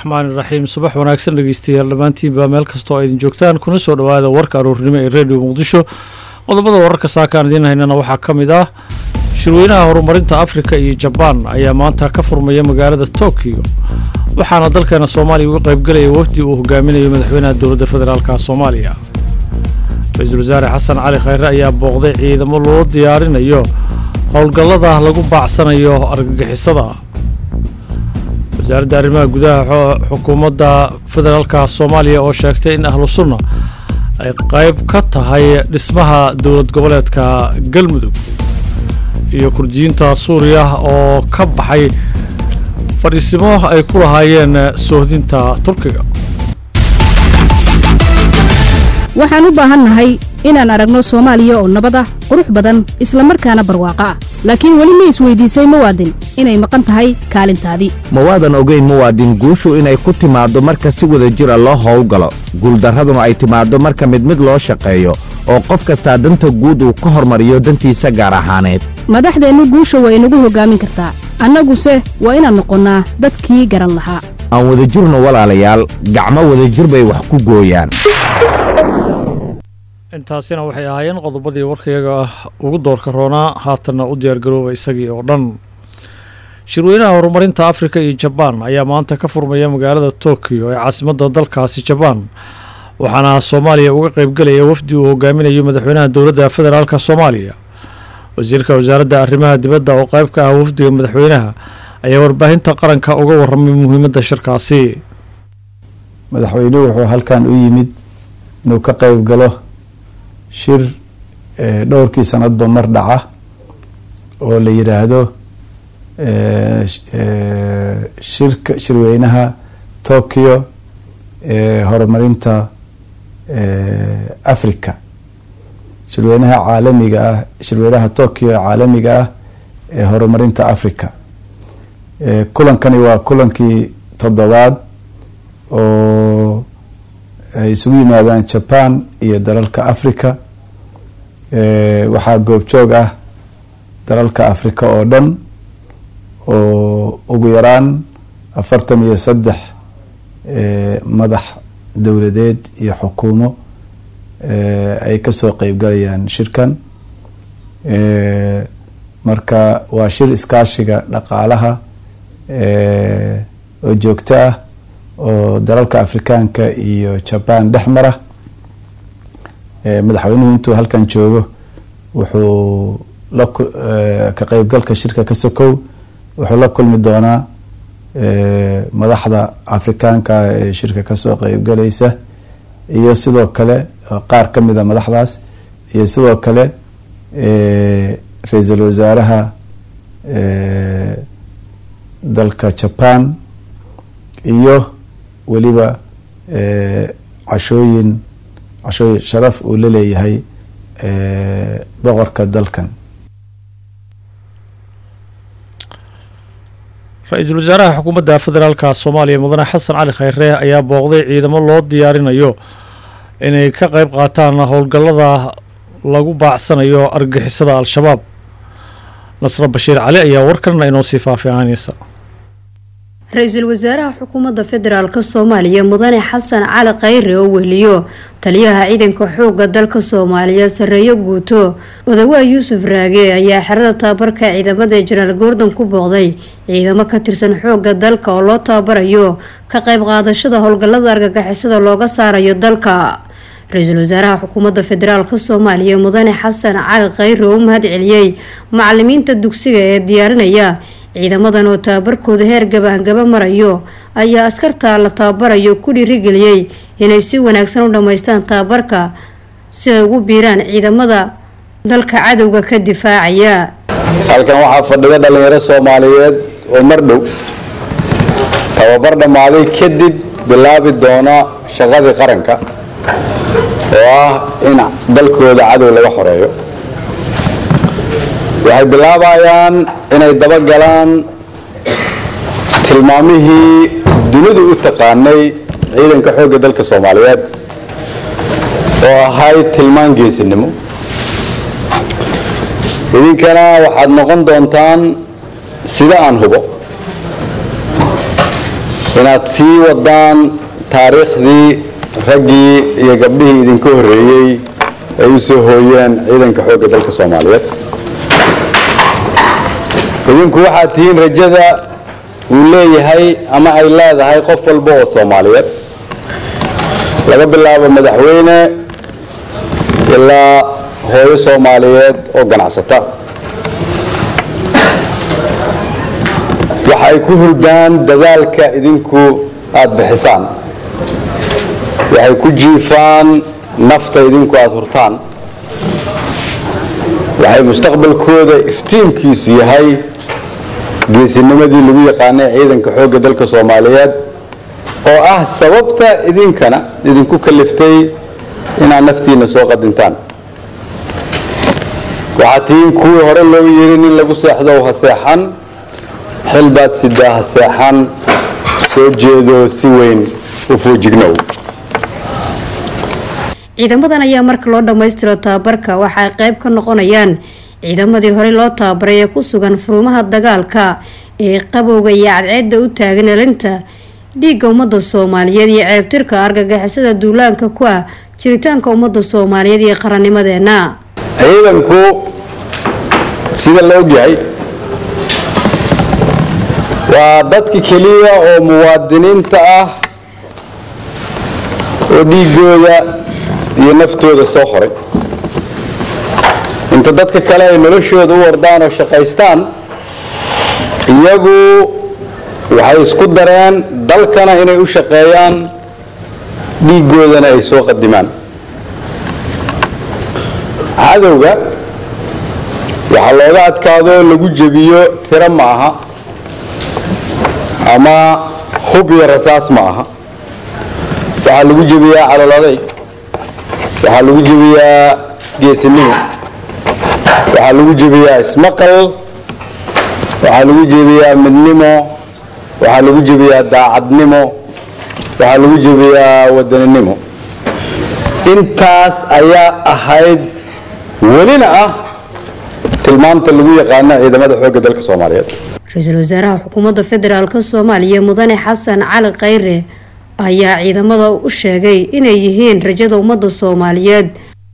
raxmaan iraxiim subax wanaagsan dhegeystayaal dhammaantiinbaa meel kastoo a idin joogtaan kuna soo dhowaada warka aroornimo ee redio muqdisho qodobada wararka saakaan idiin haynana waxaa ka mid ah shirweynaha horumarinta afrika iyo jabaan ayaa maanta ka furmaya magaalada tokiyo waxaana dalkeena soomaaliya uga qaybgelaya wafdi uu hogaaminayo madaxweynaha dowladda federaalka soomaaliya ra-iisul wasaare xasan cali khayre ayaa booqday ciidamo loo diyaarinayo howlgallada lagu baacsanayo argagixisada wasaaradda arrimaha gudaha xukuumadda federaalka soomaaliya oo sheegtay in ahlu sunna ay qayb ka tahay dhismaha dowlad goboleedka galmudug iyo kurdiyiinta suuriya oo ka baxay fadhiisimo ay ku lahaayeen soohdinta turkiga waxaan u baahannahay inaan aragno soomaaliya oo nabad ah qurux badan isla markaana barwaaqo ah laakiin weli ma isweydiisay muwaadin inay maqan tahay kaalintaadii ma waadan ogayn muwaadin guushu inay ku timaaddo marka si wada jira loo howlgalo guuldarraduna ay timaaddo marka mid mid loo shaqeeyo oo qof kastaa danta guud uu ka hormariyo dantiisa gaar ahaaneed madaxdeennu guusha waa inagu hoggaamin kartaa annaguse waa inaan noqonnaa dadkii garan lahaa aan wadajirno walaalayaal gacmo wadajir bay wax ku gooyaan intaasina waxay ahaayeen qodobadii warkayaga ugu doorka roonaa haatanna u diyaargarooba isagii oo dhan shirweynaha horumarinta afrika iyo jabaan ayaa maanta ka furmaya magaalada tokiyo ee caasimadda dalkaasi jabaan waxaana soomaaliya uga qaybgelaya wafdi uu hogaaminayo madaxweynaha dowladda federaalk soomaaliya wasiirka wasaaradda arrimaha dibadda oo qayb ka ah wafdiga madaxweynaha ayaa warbaahinta qaranka uga waramay muhiimadda shirkaasi madaxweynuhu wuxuu halkan u yimid inuu ka qayb galo shir dhowrkii sanadba mar dhaca oo la yidhaahdo shirka shirweynaha tokyo ee horumarinta africa shirweynaha caalamiga ah shirweynaha tokyo ee caalamiga ah ee horumarinta africa kulankani waa kulankii toddobaad oo ay isugu yimaadaan jaban iyo dalalka africa waxaa goobjoog ah dalalka africa oo dhan oo ugu yaraan afartan iyo saddex madax dowladeed iyo xukuumo ay kasoo qeybgalayaan shirkan marka waa shir iskaashiga dhaqaalaha oo joogto ah oo dalalka afrikaanka iyo jaban dhex mara madaxweynuhu intuu halkan joogo wuxuu la ka qeybgalka shirka ka sokow wuxuu la kulmi doonaa madaxda afrikaanka ee shirka kasoo qeybgalaysa iyo sidoo kale qaar ka mida madaxdaas iyo sidoo kale ra-iisul wasaaraha dalka jaban iyo weliba cashooyin cashooyin sharaf uu la leeyahay boqorka dalkan ra-iisul wasaaraha xukuumadda federaalka soomaaliya mudane xasan cali khayre ayaa booqday ciidamo loo diyaarinayo inay ka qayb qaataan howlgallada lagu baacsanayo argixisada al-shabaab nasre bashiir cali ayaa warkanna inoo sii faahfaahanaysa ra-iisul wasaaraha xukuumadda federaalk soomaaliya mudane xasan cali khayre oo wehliyo taliyaha ciidanka xoogga dalka soomaaliya sareeyo guuto odawaa yuusuf raage ayaa xerada tababarka ciidamada jenaraal goordon ku booqday ciidamo ka tirsan xoogga dalka oo loo tababarayo ka qayb qaadashada howlgallada argagixisada looga saarayo dalka ra-iisul wasaaraha xukuumadda federaalk soomaaliya mudane xasan cali khayre oo u mahad celiyey macalimiinta dugsiga ee diyaarinaya ciidamadan oo tababarkooda heer gabaangaba marayo ayaa askarta la tababarayo ku dhiirigeliyey inay si wanaagsan u dhammaystaan tababarka si ay ugu biiraan ciidamada dalka cadowga ka difaacaya halkan waxaa fadhiga dhalinyaro soomaaliyeed oo mar dhow tababar dhammaaday kadib bilaabi doona shaqadii qaranka oo ah in dalkooda cadow laga xoreeyo waxay bilaabayaan inay dabagalaan tilmaamihii dunidu u taqaanay ciidanka xoogga dalka soomaaliyeed oo ahayd tilmaan geesinimo idinkana waxaad noqon doontaan sida aan hubo inaad sii wadaan taariikhdii raggii iyo gabdhihii idinka horreeyey ay u soo hooyeen ciidanka xoogga dalka soomaaliyeed idinku waxaad tihiin rajada uu leeyahay ama ay leedahay qof walba oo soomaaliyeed laga bilaabo madaxweyne ilaa hooyo soomaaliyeed oo ganacsata waxay ku hurdaan dadaalka idinku aada bixisaan waxay ku jiifaan nafta idinku aada hurtaan waxay mustaqbalkooda iftiinkiisu yahay geesinimadii lagu yaqaanay ciidanka xoogga dalka soomaaliyeed oo ah sababta idinkana idinku kaliftay inaad naftiina soo qadintaan waxaad tihiin kuwii hore loo yiri nin lagu seexdo ha seexan xil baad sidaa ha seexan soo jeedo si weyn u foojignow ciidamadan ayaa marka loo dhammaystiro tababarka waxa ay qayb ka noqonayaan ciidamadii horey loo tababaray ee ku sugan furumaha dagaalka ee qabowga iyo cadceedda u taagan elinta dhiigga ummadda soomaaliyeed iyo ceebtirka argagixisada duulaanka ku ah jiritaanka ummadda soomaaliyeed iyo qarannimadeena ciidanku sida la ogyahay waa dadka keliya oo muwaadiniinta ah oo dhiigooda iyo naftooda soo horay inta dadka kale ay noloshooda u wardaan oo shaqaystaan iyagu waxay isku dareen dalkana inay u shaqeeyaan dhiigoodana ay soo qadimaan cadowga waxaa looga adkaado lagu jebiyo tiro ma aha ama hub iyo rasaas ma aha waxaa lagu jebiyaa calol adayg waxaa lagu jebiyaa geesinimo waxaa lagu jebiyaa ismaqal waxaa lagu jebiyaa midnimo waxaa lagu jebiyaa daacadnimo waxaa lagu jebiyaa wadaninimo intaas ayaa ahayd welina ah tilmaamta lagu yaqaano ciidamada xoogga dalka soomaaliyeed ra-iisul wasaaraha xukuumadda federaalk soomaaliya mudane xasan cali khayre ayaa ciidamada u sheegay inay yihiin rajada ummadda soomaaliyeed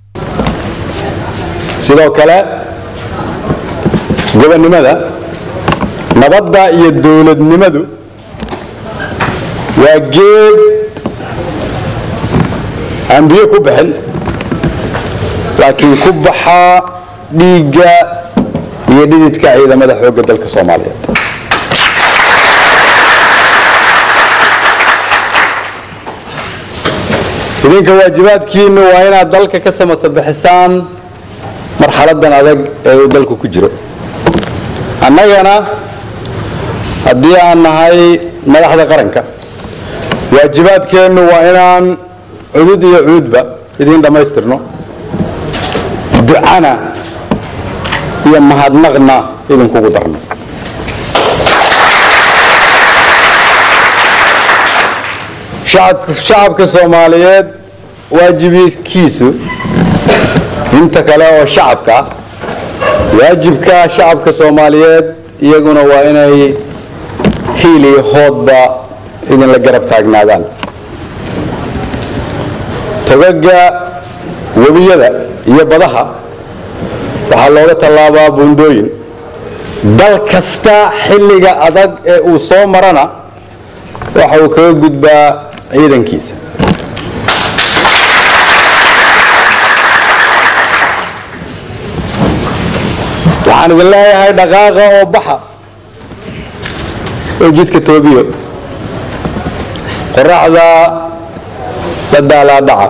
sidoo kale gobonnimada nabadda iyo dowladnimadu waa geed aan biyo ku bixin laakiin ku baxaa dhiigga iyo dhididka ciidamada xoogga dalka soomaaliyeed idinka waajibaadkiinu waa inaad dalka ka samato bixisaan marxaladan adag ee uu dalku ku jiro annagana haddii aan nahay madaxda qaranka waajibaadkeennu waa inaan cudud iyo cuudba idiin dhammaystirno ducana iyo mahadnaqna idinkugu darno shacabka soomaaliyeed waajibikiisu inta kale oo shacabka ah waajibka shacabka soomaaliyeed iyaguna waa inay hiil iyo hoodba idinla garab taagnaadaan togaga webiyada iyo badaha waxaa looga tallaabaa buundooyin dal kasta xilliga adag ee uu soo marana waxa uu kaga gudbaa ciidankiisa waxaan idin leeyahay dhaqaaqa oo baxa oo jidka toobiyo qoraxda la daalaadhaca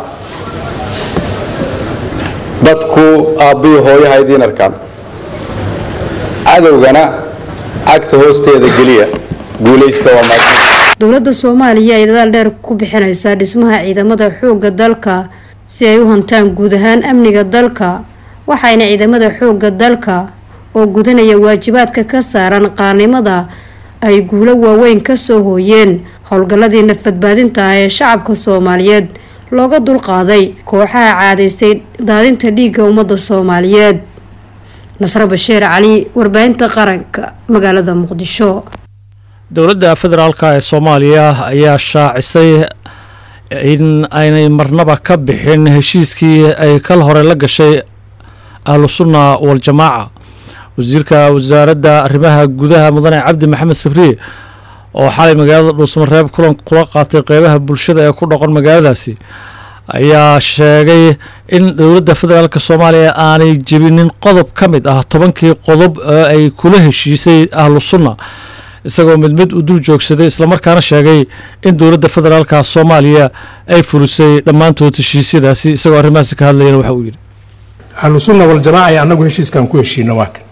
dadku aabbiyo hooyaha idiin arkaan cadowgana cagta hoosteeda geliya guulaysta waa maad dowladda soomaaliya ay dadaal dheer ku bixinaysaa dhismaha ciidamada xoogga dalka si ay u hantaan guud ahaan amniga dalka waxayna ciidamada xoogga dalka oo gudanaya waajibaadka ka saaran qaarnimada ay guulo waaweyn kasoo hooyeen howlgalladii nafbadbaadinta ah ee shacabka soomaaliyeed looga dulqaaday kooxaha caadaystay daadinta dhiigga ummadda soomaaliyeed nasre bashiir cali warbaahinta qaranka magaalada muqdisho dowladda federaalka ee soomaaliya ayaa shaacisay in aynay marnaba ka bixin heshiiskii ay kal hore la gashay ahlu sunna waljamaaca wasiirka wasaaradda arrimaha gudaha mudane cabdi maxamed sabriye oo xalay magaalada dhuusamareeb kulan kula qaatay qeybaha bulshada ee ku dhaqan magaaladaasi ayaa sheegay in dowladda federaalk soomaaliya aanay jebinin qodob ka mid ah tobankii qodob ee ay kula heshiisay ahlu sunna isagoo mid mid u dul joogsaday islamarkaana sheegay in dowladda federaalka soomaaliya ay fulisay dhammaantood heshiisyadaasi isagoo arrimahaasi ka hadlayana waxa uu yidhi ahlu sunna waljamaaca ee annagu heshiiskan ku heshiino waa kan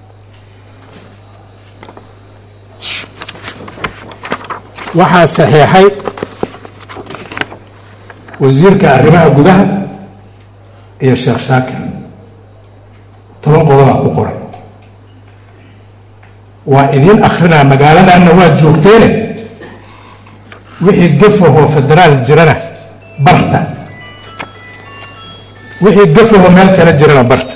waxaa saxiixay wasiirka arrimaha gudaha iyo sheekh shaakir toban qodobaa ku qoran waa idiin akhrinaa magaaladanna waad joogteene wixii gafahoo federaal jirana barta wixii gafahoo meel kale jirana barta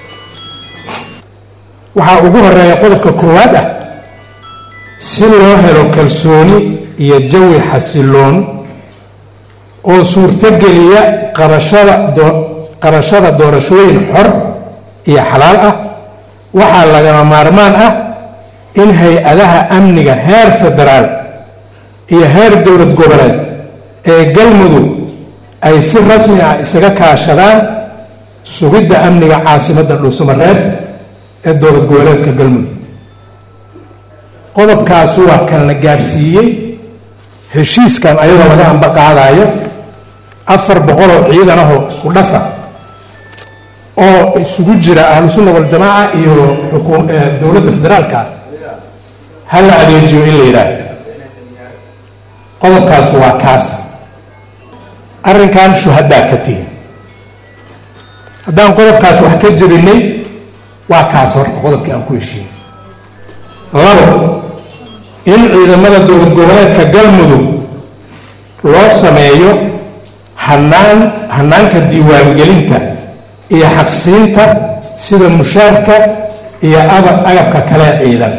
waxaa ugu horeeya qodobka koowaad ah si loo helo kalsooni iyo jawi xasiloon oo suurtogeliya qabashada qabashada doorashooyin xor iyo xalaal ah waxaa lagama maarmaan ah in hay-adaha amniga heer federaal iyo heer dowlad goboleed ee galmudug ay si rasmi ah isaga kaashadaan sugidda amniga caasimadda dhuusamareeb ee dowlad goboleedka galmudug qodobkaas waa kalna gaadhsiiyey heshiiskan ayadoo laga amba qaadayo afar boqoloo ciidan ahoo isku dhafa oo isugu jira ahlu sunna waljamaaca iyo dowladda federaalka ha la adeejiyo in la yidhaahdo qodobkaas waa kaas arrinkan shuhadaa ka tihin haddaan qodobkaas wax ka jebinay waa kaas horta qodobkii aan ku heshiinay labo in ciidamada dowlad goboleedka galmudug loo sameeyo hanaan hanaanka diiwaangelinta iyo xaqsiinta sida mushaarka iyo aba agabka kale ciidan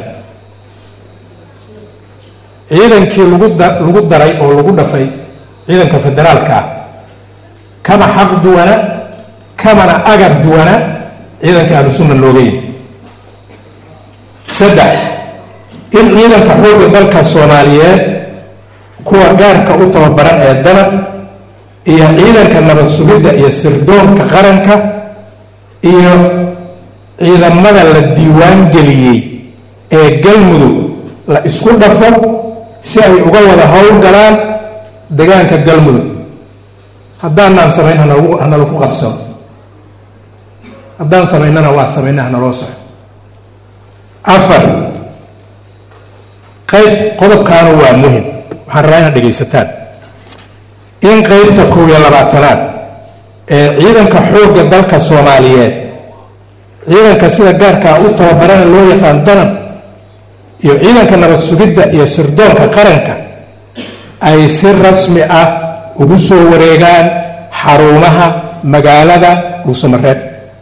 ciidankii lagu da lagu daray oo lagu dhafay ciidanka federaalka ah kama xaq duwana kamana agab duwana ciidanka ahlu sunna looga yimi saddex in ciidanka xoogga dalka soomaaliyeed kuwa gaarka u tababaran ee danab iyo ciidanka nabad sugidda iyo sirdoonka qaranka iyo ciidamada la diiwaan geliyey ee galmudug la isku dhafo si ay uga wada howlgalaan degaanka galmudug haddaanaan samayn hanagu hanalagu qabsano haddaan samaynana waa samayna hanaloo soco afar qayb qodobkaana waa muhim waxaan rabaa inaad dhegaysataan in qeybta kow iyo labaatanaad ee ciidanka xoogga dalka soomaaliyeed ciidanka sida gaarkaa u tababarana loo yaqaan danab iyo ciidanka nabad sugidda iyo sirdoonka qaranka ay si rasmi ah ugu soo wareegaan xarumaha magaalada dhuusamareeb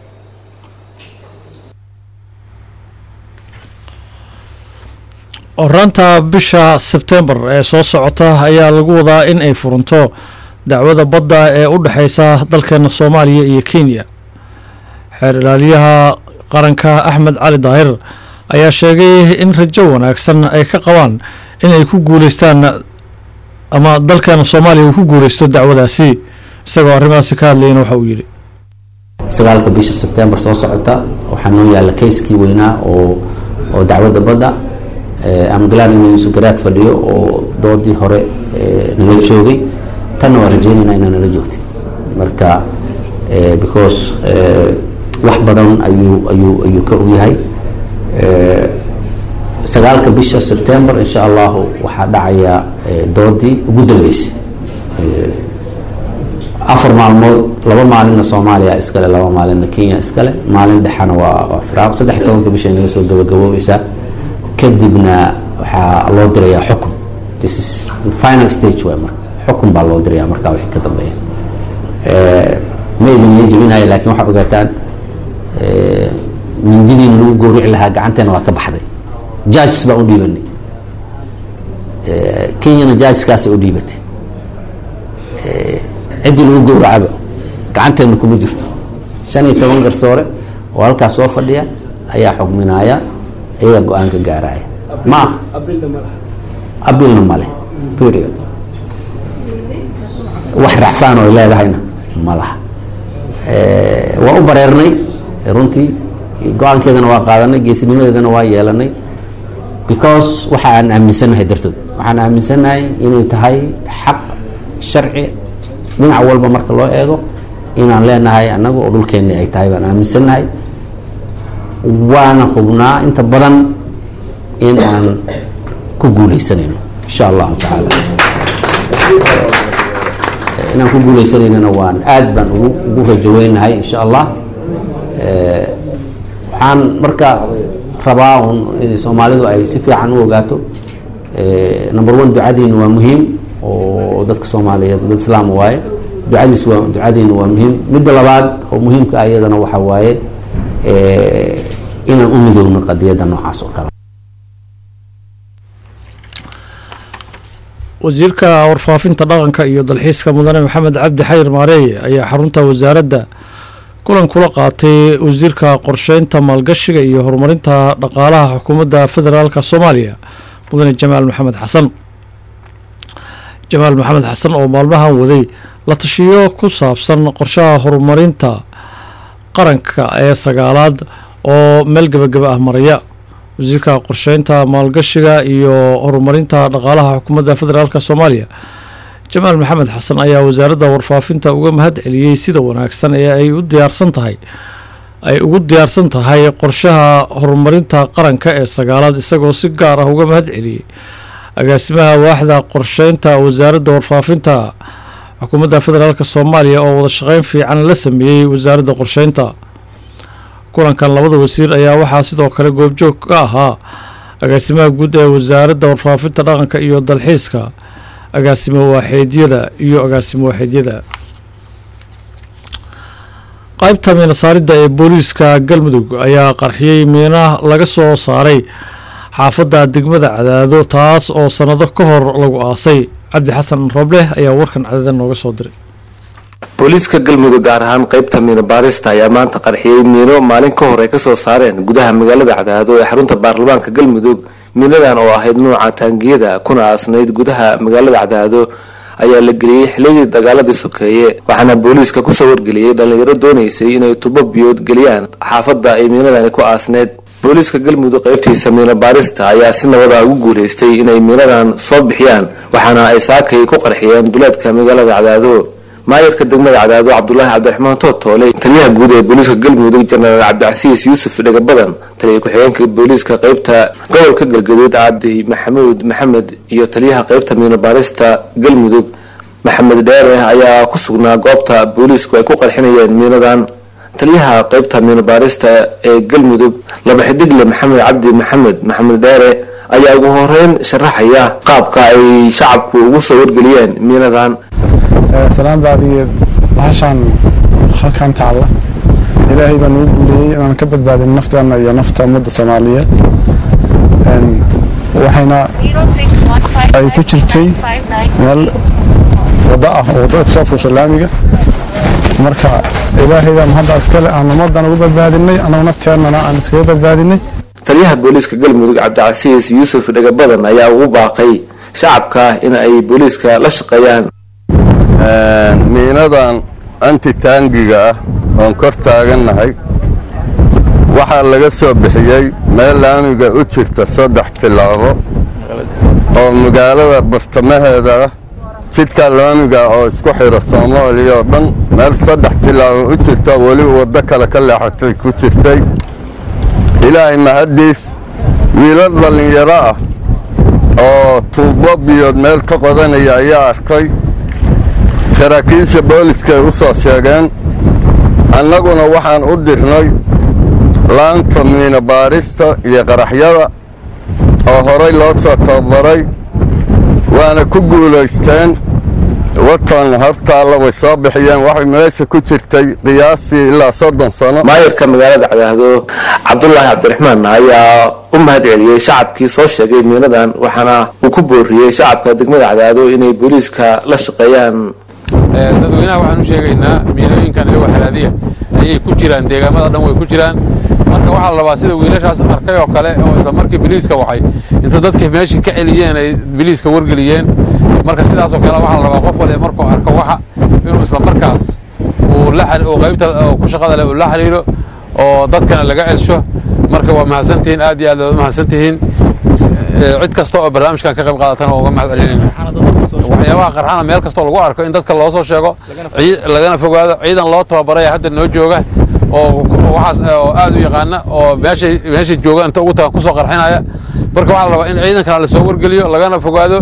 horaanta bisha sebtembar ee soo socota ayaa lagu wadaa in ay furanto dacwada badda ee u dhexeysa dalkeena soomaaliya iyo kenya xeer ilaaliyaha qaranka axmed cali daahir ayaa sheegay in rajo wanaagsan ay ka qabaan in ay ku guuleystaan ama dalkeena soomaaliya uu ku guuleysto dacwadaasi isagoo arrimahaasi ka hadlayana waxa uu yidhi sagaalka bisha sebtembar soo socota waxaa noo yaalla kayskii weynaa oo oo dacwadda badda amgalaan inuu yuusuf garaad fadhiyo oo doodii hore nala joogay tanna waa rajeynaynaa inaa nala joogtid marka because wax badan ayuu ayuu ayuu ka ogyahay sagaalka bisha sebtembar insha allahu waxaa dhacaya doodii ugu dambeysay afar maalmood laba maalinna soomaaliya iskale laba maalinna kenya iskale maalin dhexana waa waa firaaq saddex iyo tobanka bisha inaga soo gabagaboobaysaa kadibna waxaa loo dirayaa xukun this is the final stage waay marka xukun baa loo dirayaa markaa wixii ka dambeeya ma idin iyo jebinayo laakiin waxaa ogaataan mindidiina lagu gowrici lahaa gacanteena waa ka baxday judges baan u dhiibanay kenyana jaajiskaasay u dhiibatay ciddii lagu gowracaba gacanteedna kuma jirto shan iyo toban garsoore oo halkaas soo fadhiya ayaa xugminaya iyaga go-aanka gaaraya ma aha abilna male period wax racfaan oo ay leedahayna ma laha waa u bareernay runtii go-aankeedana waa qaadanay geesinimadeedana waa yeelanay because waxa aan aaminsannahay dartood waxaan aaminsannahay inay tahay xaq sharci dhinac walba marka loo eego inaan leenahay annaga oo dhulkeenni ay tahay baan aaminsannahay waana hubnaa inta badan in aan ku guuleysanayno insha allahu tacaala inaan ku guuleysanaynana waan aad baan ugu ugu rajaweynahay insha allah waxaan marka rabaa un in soomaalidu ay si fiican u ogaato number one ducadiina waa muhiim oo dadka soomaaliyeed dad islaam waaye ducadiis waa ducadiina waa muhiim midda labaad oo muhiimka ah iyadana waxa waaye inaan u midoogno qadiyadda noocaas oo kale wasiirka warfaafinta dhaqanka iyo dalxiiska mudane maxamed cabdi xayir maareeye ayaa xarunta wasaaradda kulan kula qaatay wasiirka qorsheynta maalgashiga iyo horumarinta dhaqaalaha xukuumadda federaalka soomaaliya mudane jamaal maxamed xasan jamaal maxamed xasan oo maalmahan waday la tashiyo ku saabsan qorshaha horumarinta qaranka ee sagaalaad oo meel gebagaba ah maraya wasiirka qorsheynta maalgashiga iyo horumarinta dhaqaalaha xukuumadda federaalk soomaaliya jamaal maxamed xasan ayaa wasaaradda warfaafinta uga mahad celiyey sida wanaagsan ee ay u diyaarsan tahay ay ugu diyaarsan tahay qorshaha horumarinta qaranka ee sagaalaad isagoo si gaar ah uga mahad celiyey agaasimaha waaxda qorsheynta wasaaradda warfaafinta xukuumadda federaalk soomaaliya oo wada shaqeyn fiican la sameeyey wasaaradda qorsheynta kulankan labada wasiir ayaa waxaa sidoo kale goobjoog ka ahaa agaasimaha guud ee wasaaradda warfaafinta dhaqanka iyo dalxiiska agaasimo waaxeedyada iyo agaasimo waaxeedyada qaybta miina saaridda ee booliiska galmudug ayaa qarxiyey miina laga soo saaray xaafadda degmada cadaado taas oo sannado ka hor lagu aasay cabdi xasan robleh ayaa warkan cadaada nooga soo diray booliiska galmudug gaar ahaan qaybta miino baarista ayaa maanta qarxiyey miino maalin ka hor ay kasoo saareen gudaha magaalada cadaado ee xarunta baarlamaanka galmudug miinadan oo ahayd nuuca taangiyada kuna aasnayd gudaha magaalada cadaado ayaa la geliyey xilligii dagaaladii sokeeye waxaana booliiska kusoo wargeliyey dhallinyaro doonaysay inay tubo biyood geliyaan xaafadda ay miinadani ku aasneyd booliiska galmudug qaybtiisa miino baarista ayaa si nabada ugu guulaystay inay miinadan soo bixiyaan waxaana ay saakay ku qarxiyeen duleedka magaalada cadaado maayarka degmada cadaado cabdulaahi cabdiraxmaan tootoole taliyaha guud ee booliiska galmudug jenaraal cabdicasiis yuusuf dhegabadan taliya ku-xigeenka booliiska qaybta gobolka galgaduud cabdi maxamuud maxamed iyo taliyaha qaybta miinobaarista galmudug maxamed dheere ayaa ku sugnaa goobta booliisku ay ku qarxinayeen miinadan taliyaha qaybta miinobaarista ee galmudug laba xidigle maxamed cabdi maxamed maxamed dheere ayaa ugu horeyn sharaxaya qaabka ay shacabku ugu soo wargeliyeen miinadan salaan baadigeed bahashaan halkan taalla ilaahay baa nagu guuleeyey inaan ka badbaadin nafteena iyo nafta ummadda soomaaliyeed waxayna ay ku jirtay meel waddo ah oo waddada kusoo fuusha laamiga marka ilaahay baan hadda iskale aan ummaddan ugu badbaadinay annagu nafteennana aan iskaga badbaadinay taliyaha booliiska galmudug cabdicasiis yuusuf dhegabadan ayaa ugu baaqay shacabka in ay booliiska la shaqeeyaan miinadan antitaangiga ah oon kor taagannahay waxaa laga soo bixiyey meel laamiga u jirta saddex tilaabo oo magaalada bartamaheeda ah jidka laamiga oo isku xidha soomaaliya oo dhan meel saddex tilaabo u jirta weliba waddo kale ka leexatay ku jirtay ilaahay mahaddiis wiilal dhallinyaro ah oo tuubo biyood meel ka qodanaya ayaa arkay saraakiisha booliska ay u soo sheegeen annaguna waxaan u dirnay laanta miino baarista iyo qaraxyada oo horay loo soo tababaray waana ku guulaysteen watan hortaalla way soo bixiyeen waxay meesha ku jirtay qiyaastii ilaa soddon sano maayarka magaalada cadaado cabdulaahi cabdiraxmaan ayaa u mahad celiyey shacabkii soo sheegay miinadan waxaana uu ku booriyey shacabka degmada cadaado inay booliiska la shaqeeyaan dadweynaha waxaan u sheegaynaa miinooyinkan iyagoo halaadiya ayay ku jiraan deegaamada dhan way ku jiraan marka waxaa la rabaa sida wiilashaas arkay oo kale oo isla markii biliiska waxay inta dadkii meeshii ka celiyeen ay biliiska wargeliyeen marka sidaasoo kale waxaa la rabaa qof waliba markuu arko waxa inuu isla markaas uu la uu qaybta ku shaqada leh uu la xiriiro oo dadkana laga celsho marka waa mahadsantihiin aad iyo aad waad mahadsantihiin cid kasta oo barnaamijkan ka qayb qaadatana waa uga mahad celinayna waxyaabaha qarxana meel kastoo lagu arko in dadka loo soo sheego lagana fogaado ciidan loo tababaray hadda noo jooga oo waxaas oo aad u yaqaana oo meeshay meeshay jooga inta ugu tagan kusoo qarxinaya marka waxaa la rabaa in ciidankana lasoo wargeliyo lagana fogaado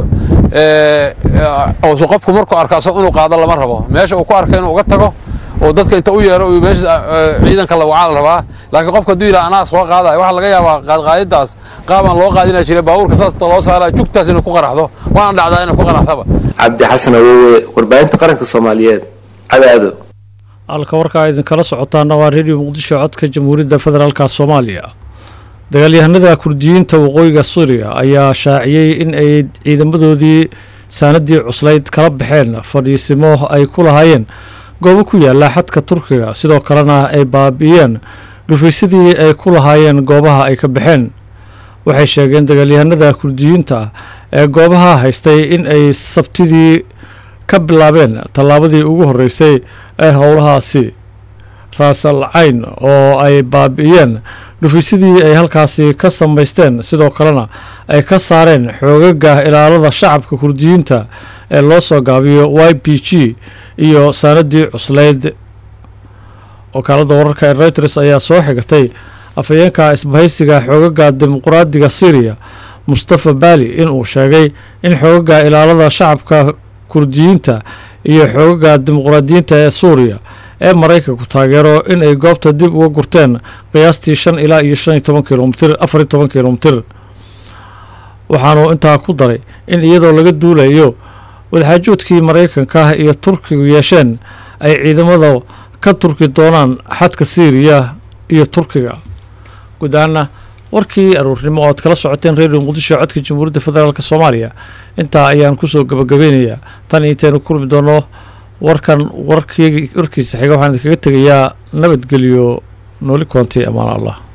oosu qofku markuu arko asag inuu qaado lama rabo meesha uu ku arka inuu uga tago oo dadka inta u yeero meesha ciidanka la wacaa la rabaa laakiin qofka hadduu yidhaha anaa soo qaadaya waxaa laga yaabaa qaadqaadidaas qaabaan loo qaadina jiray baabuurka saas loo saaraya jugtaas inay ku qaraxdo waana dhacdaa inay ku qaraxdaba cabdi xasan awowe warbaahinta qaranka soomaaliyeed cadaado halka warkaa idinkala socotaana waa redio muqdisho codka jamhuuriyadda federaalka soomaaliya dagaalyahanada kurdiyiinta waqooyiga suuriya ayaa shaaciyey in ay ciidamadoodii saanadii cuslayd kala baxeen fadhiisimo ay ku lahaayeen goobo ku yaala xadka turkiga sidoo kalena ay baabi'iyeen dhufaysadii ay ku lahaayeen goobaha ay ka baxeen waxay sheegeen dagaalyahanada kurdiyiinta ee goobaha haystay in ay sabtidii ka bilaabeen tallaabadii ugu horreysay ee howlahaasi raasal cayn oo ay baabi'iyeen dhufaysadii ay halkaasi ka samaysteen sidoo kalena ay ka saareen xoogaga ilaalada shacabka kurdiyiinta ee loo soo gaabiyo y b g iyo saanadii cuslayd wakaalada wararka ee reuters ayaa soo xigatay afhayeenka isbahaysiga xoogaga dimuqraadiga syriya mustafa bali inuu sheegay in xoogaga ilaalada shacabka kurdiyiinta iyo xoogaga dimuqraadiyiinta ee suuriya ee maraykanku taageero in ay goobta dib uga gurteen qiyaastii shan ilaa iyo shan iyo toban kilomitir afar iyo toban kilomitir waxaanuu intaa ku daray in iyadoo laga duulayo wadaxaajoodkii maraykanka iyo turkigu yeesheen ay ciidamada ka turki doonaan xadka siiriya iyo turkiga guud ahaana warkii aruurnimo oo aad kala socoteen redio muqdisho codka jamhuuriyadda federaalk soomaaliya intaa ayaan kusoo gabagabeynayaa tan intaynu kulmi doono warkan warkiisa xiga waxaan idinkaga tegayaa nabadgelyo nooli koonti amaan allah